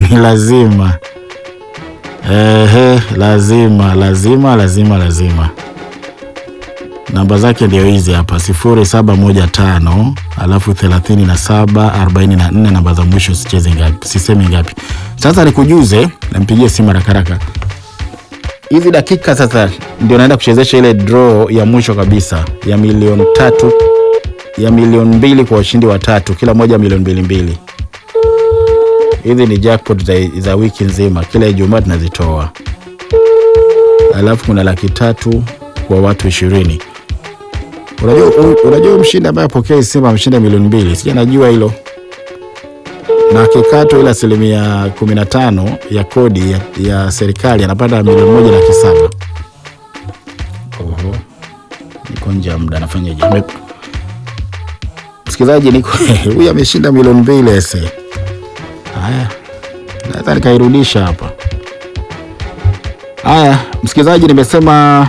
ni lazima. Ehe, lazima lazima lazima lazima. Namba zake ndio hizi hapa, sifuri saba moja tano alafu thelathini na saba arobaini na nne. Namba za mwisho sicheze ngapi, sisemi ngapi. Sasa nikujuze, nampigie simu haraka haraka. Hizi dakika sasa ndio naenda kuchezesha ile draw ya mwisho kabisa ya milioni tatu ya milioni mbili kwa washindi watatu, kila moja milioni mbili mbili. Hizi ni jackpot za, za wiki nzima, kila Ijumaa tunazitoa. Alafu kuna laki tatu kwa watu ishirini. Unajua, unajua mshindi ambaye apokea simu ameshinda milioni mbili, sija najua hilo na kikato ile asilimia kumi na tano ya kodi ya, ya serikali anapata milioni moja laki saba. Oho, niko nje ya muda, nafanyaje? Ame- Msikilizaji, niko huyu ameshinda milioni mbili ese. Haya, naweza nikairudisha hapa. Haya, msikilizaji, nimesema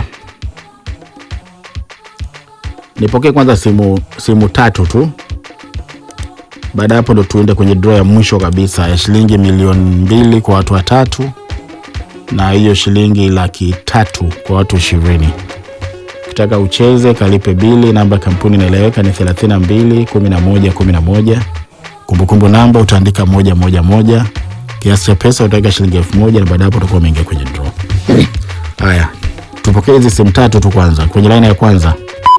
nipokee kwanza simu simu tatu tu baada ya hapo ndo tuende kwenye draw ya mwisho kabisa ya shilingi milioni mbili kwa watu watatu na hiyo shilingi laki tatu kwa watu ishirini. Ukitaka ucheze kalipe bili, namba ya kampuni inaeleweka ni 32 11 11. Kumbukumbu namba utaandika moja moja moja. Kiasi cha pesa utaweka shilingi elfu moja na baada ya hapo utakuwa umeingia kwenye draw. Haya, tupokee hizi simu tatu tu kwanza kwenye laini ya kwanza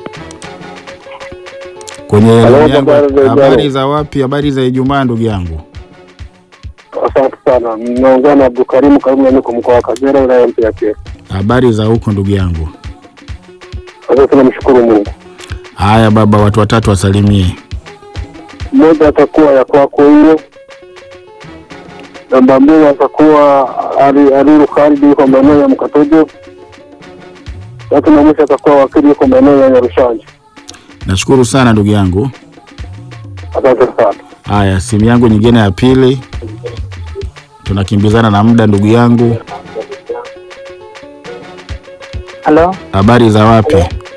kwenye Halo, laini yangu. habari za Ijumaa. Habari za wapi? Habari za Ijumaa ndugu yangu. Asante sana. Naongea na Abdulkarimu Karimu, niko mkoa wa Kagera, wilaya mpya ya Kyerwa. Habari za huko ndugu yangu. Sasa tunamshukuru Mungu. Haya baba, watu watatu wasalimie. Mmoja atakuwa ya kwako hiyo, namba mbili atakuwa Ali- Aliru Khalidi, yuko maeneo ya Mkatojo. Tatu na mwisho atakuwa wakili, yuko maeneo ya Nyarushanje. Nashukuru sana ndugu yangu. Asante sana. Haya, simu yangu nyingine ya pili, tunakimbizana na muda ndugu yangu. Halo, Habari za wapi?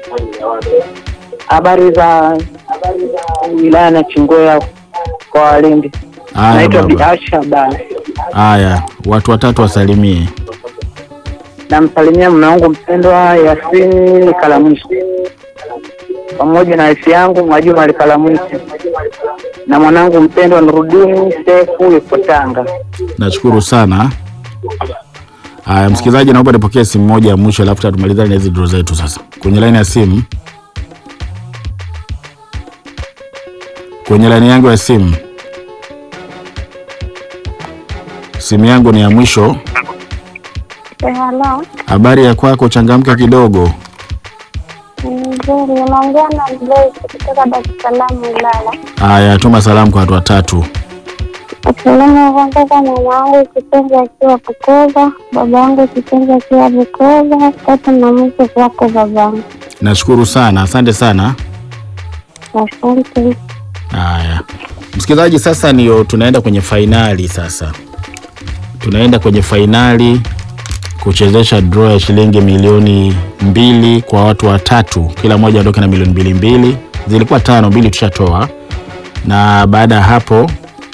habari za wilaya na Chingoya kwa Walindi. Haya Naitwa baba. Biasha bana. Haya, watu watatu wasalimie. Namsalimia mume wangu mpendwa Yasini Kalamwisi pamoja na wifi yangu Mwajuma Kalamwisi na mwanangu mpendwa Nurudini Sefu yuko Tanga. Nashukuru sana. Haya, msikilizaji, naomba nipokee simu moja ya mwisho, alafu tutamalizana na hizi draw zetu sasa. Kwenye laini ya simu, kwenye laini yangu ya simu, simu yangu ni ya mwisho. Halo, Habari ya kwako, changamka kidogo. nzuri. Unaongea na Joyce kutoka Dar es Salaam Ilala. Haya, tuma salamu kwa watu watatu. Salamu kwanza kwa mama wangu kipenzi akiwa Bukoba, baba wangu kipenzi akiwa Bukoba, tatu na mwisho kwako babangu. Nashukuru sana, asante sana. Asante. Haya, msikilizaji, sasa ndio tunaenda kwenye fainali. Sasa tunaenda kwenye fainali kuchezesha draw ya shilingi milioni mbili kwa watu watatu, kila mmoja aondoke na milioni mbili mbili. Zilikuwa tano, mbili tushatoa, na baada ya hapo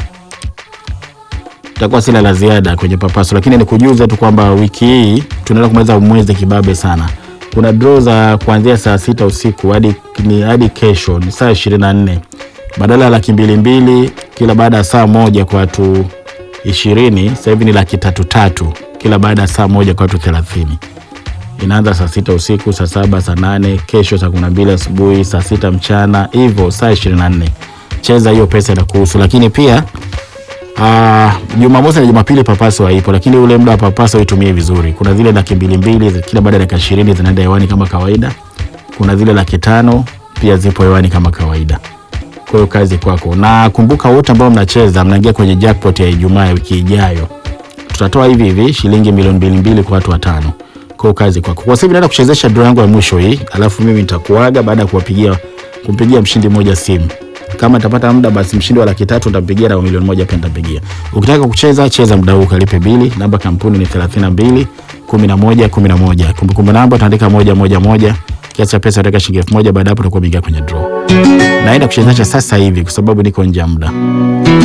itakuwa sina la ziada kwenye papaso, lakini nikujuze tu kwamba wiki hii tunaenda kumaliza mwezi kibabe sana. Kuna draw za kuanzia saa sita usiku hadi ni hadi kesho ni saa ishirini na nne badala ya laki mbili mbili kila baada ya saa moja kwa watu ishirini sasa hivi ni laki tatu tatu kila baada ya saa moja kwa watu thelathini inaanza saa sita usiku saa saba saa nane kesho saa kumi na mbili asubuhi saa sita mchana hivyo saa ishirini na nne cheza hiyo pesa inakuhusu lakini pia Ah, Jumamosi na Jumapili papaso haipo, lakini ule muda wa papaso uitumie vizuri. Kuna zile laki mbili mbili zi- kila baada ya dakika ishirini zinaenda hewani kama kawaida. Kuna zile laki tano pia zipo hewani kama kawaida. Kwa hiyo kazi kwako, na kumbuka wote ambao mnacheza mnaingia kwenye jackpot ya Ijumaa ya wiki ijayo. Tutatoa hivi hivi shilingi milioni mbili mbili kwa watu watano. Kwa hiyo kazi kwako. Kwa sasa hivi naenda kuchezesha draw yangu ya mwisho hii, alafu mimi nitakuaga baada ya kuwapigia kumpigia mshindi mmoja simu kama nitapata muda basi mshindi wa laki tatu nitampigia na wa milioni moja pia nitampigia. Ukitaka kucheza cheza muda huu, kalipe bili. Namba kampuni ni 32 11 11. Kumbukumbu namba utaandika moja moja moja. Kiasi cha pesa utaweka shilingi elfu moja. Baada ya hapo utakuwa umeingia kwenye draw. Naenda kuchezesha sasa hivi kwa sababu niko nje ya muda.